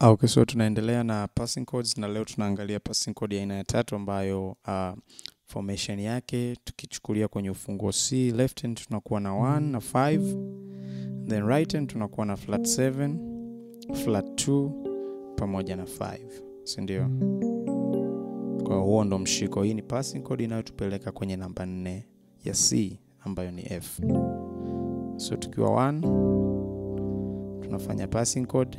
Ah, Okay, so tunaendelea na passing codes na leo tunaangalia passing code ya aina ya tatu ambayo uh, formation yake tukichukulia kwenye ufunguo C, left hand tunakuwa na 1 na 5, then right hand tunakuwa na flat 7, flat 2 pamoja na 5, si ndio? Kwa hiyo huo ndo mshiko. Hii ni passing code inayotupeleka kwenye namba 4 ya C ambayo ni F. So tukiwa 1 tunafanya passing code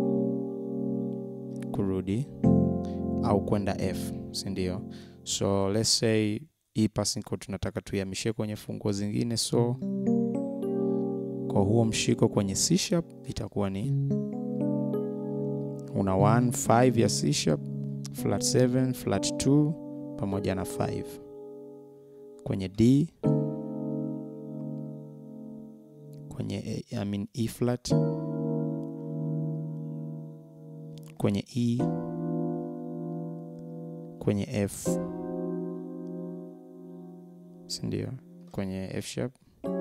kurudi au kwenda F, si ndio? So let's say hii passing code tunataka tuihamishie kwenye funguo zingine, so kwa huo mshiko kwenye C sharp itakuwa ni una 1 5 ya C sharp, flat 7, flat 2 pamoja na 5 kwenye D, kwenye I mean E flat kwenye E, kwenye F, si ndio? Kwenye F sharp,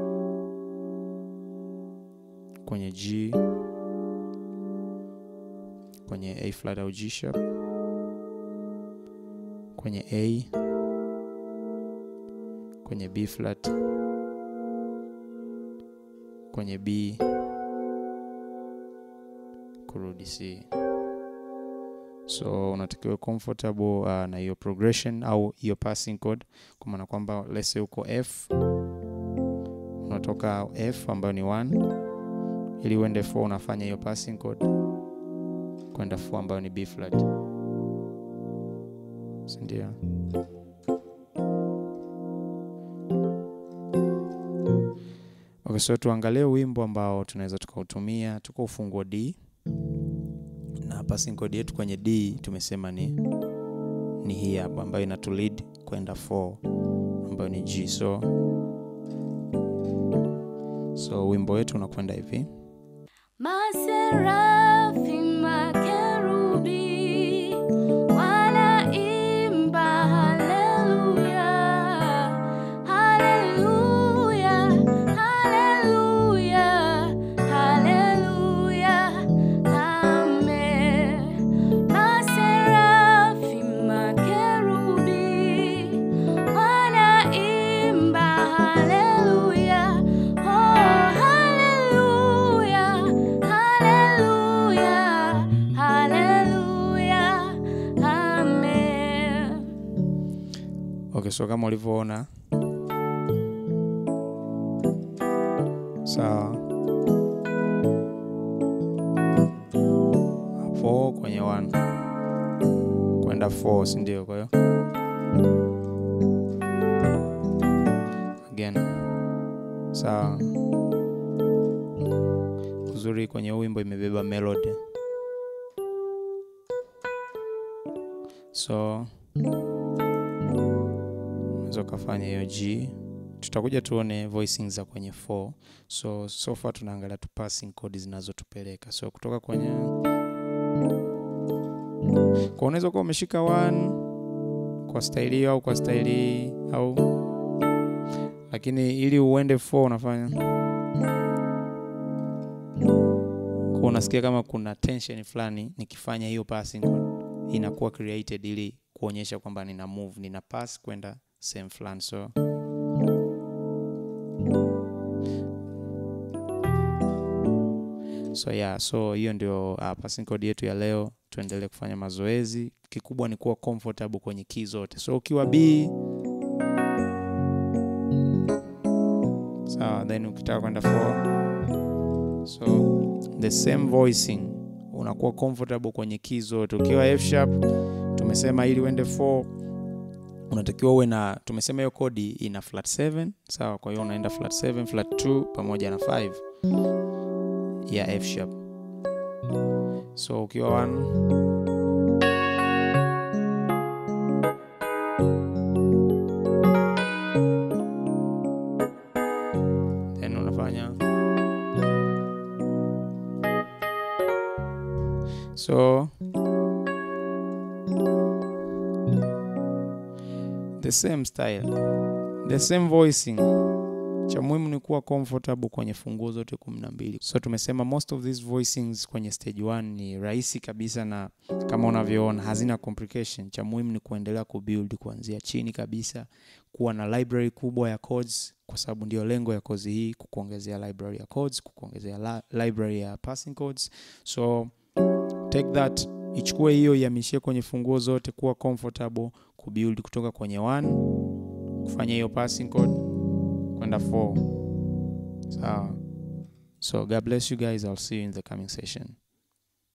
kwenye G, kwenye A flat au G sharp, kwenye A, kwenye B flat, kwenye B, kurudi C. So unatakiwa comfortable uh, na hiyo progression au hiyo passing code, kwa maana kwamba let's say uko F, unatoka F ambayo ni 1 ili uende 4 unafanya hiyo passing code kwenda 4 ambayo ni B flat, si ndio? Okay, so tuangalie wimbo ambao tunaweza tukautumia. Tuko ufunguo D na passing code yetu kwenye D tumesema ni ni hii hapa ambayo inatu lead kwenda 4 ambayo ni G. So so wimbo wetu unakwenda hivi. Maserafi, makerubi wanaimba haleluya, haleluya, haleluya, haleluya, amen. Maserafi, makerubi wanaimba haleluya, oh haleluya, haleluya, haleluya, amen. Okay, so kama ulivyoona sawa, hapo kwenye 1 kwenda 4, si ndio? Kwa hiyo again, sawa. Uzuri kwenye huu wimbo imebeba melody, so unaweza ukafanya hiyo G. Tutakuja tuone voicing za kwenye 4. So so far tunaangalia tu passing code zinazotupeleka. So kutoka kwenye kwa unaweza kuwa umeshika 1 kwa staili hiyo au kwa staili hii au, lakini ili uende 4 unafanya kwa, unasikia kama kuna tension fulani nikifanya hiyo passing code inakuwa created ili kuonyesha kwamba nina move, nina pass kwenda sehemu fulani so so yeah, so hiyo ndio uh, passing code yetu ya leo. Tuendelee kufanya mazoezi, kikubwa ni kuwa comfortable kwenye key zote. So ukiwa B sawa, then ukitaka kwenda 4 so the same voicing unakuwa comfortable kwenye key zote. Ukiwa F sharp tumesema ili uende 4 unatakiwa uwe na, tumesema hiyo kodi ina flat 7 sawa. Kwa hiyo unaenda flat 7, flat 2 pamoja na 5 ya F sharp. So ukiwa 1 then unafanya so the same style, the same voicing cha muhimu ni kuwa comfortable kwenye funguo zote kumi na mbili so tumesema most of these voicings kwenye stage 1 ni rahisi kabisa na kama unavyoona hazina complication cha muhimu ni kuendelea kubuild kuanzia chini kabisa kuwa na library kubwa ya codes kwa sababu ndio lengo ya kozi hii kukuongezea library ya codes kukuongezea la, library ya passing codes so take that ichukue hiyo ihamishie kwenye funguo zote kuwa comfortable kubuild kutoka kwenye 1 kufanya hiyo passing code kwenda 4 sawa so god bless you guys i'll see you in the coming session